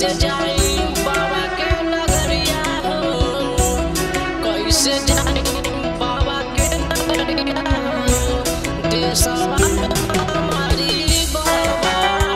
कैसे जाई बाबा के नगरिया हो कैसे जाई बाबा के नगरिया हो देशवा में हमारी बाबा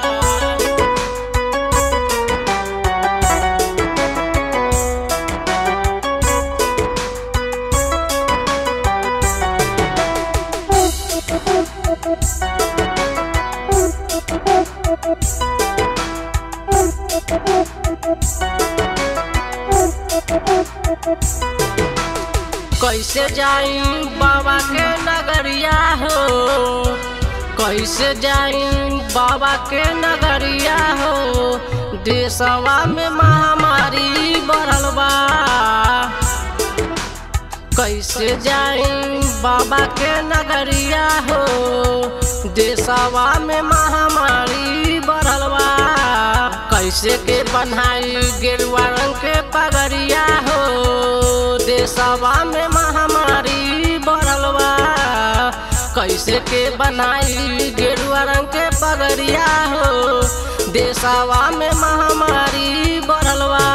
कैसे जाई बाबा के नगरिया हो कैसे जाई बाबा के नगरिया हो देशवा में महामारी बढ़ल बा कैसे जाई बाबा के नगरिया हो देशवा में महामारी बढ़ल बा कैसे के बनाई गेरुआ रंग के पगड़िया हो देशवा में महामारी बढ़ल बा कैसे के बनाई गेरुआ रंग के पगड़िया हो देशवा में महामारी बढ़ल बा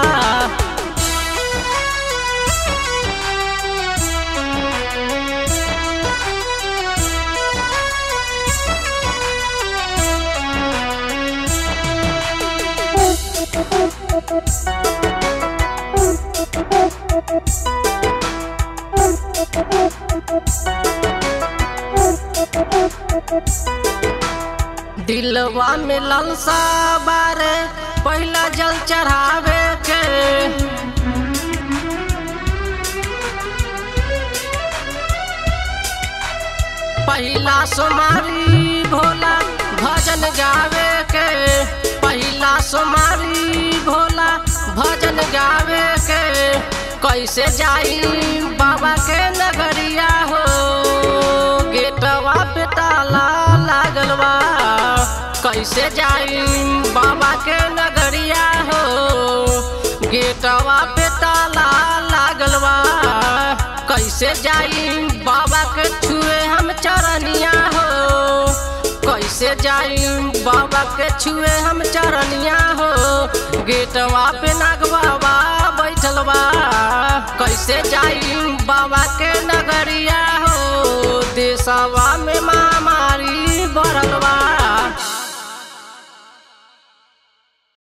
दिलवा में ललसा बारे पहला जल चढ़ावे के पहला सोमारी भोला भजन गावे के पहला सोमारी भोला भजन गावे के कैसे जाई बाबा के नगरिया हो गेटवा पे ताला लागल बा कैसे जाई बाबा के नगरिया हो गेटवा पे ताला लागल बा कैसे जाई बाबा के छुए हम चरनिया हो कैसे जाई बाबा के छुए हम चरनिया हो गेटवा पे नाग बाबा बैठल बा कैसे जाई बाबा के नगरिया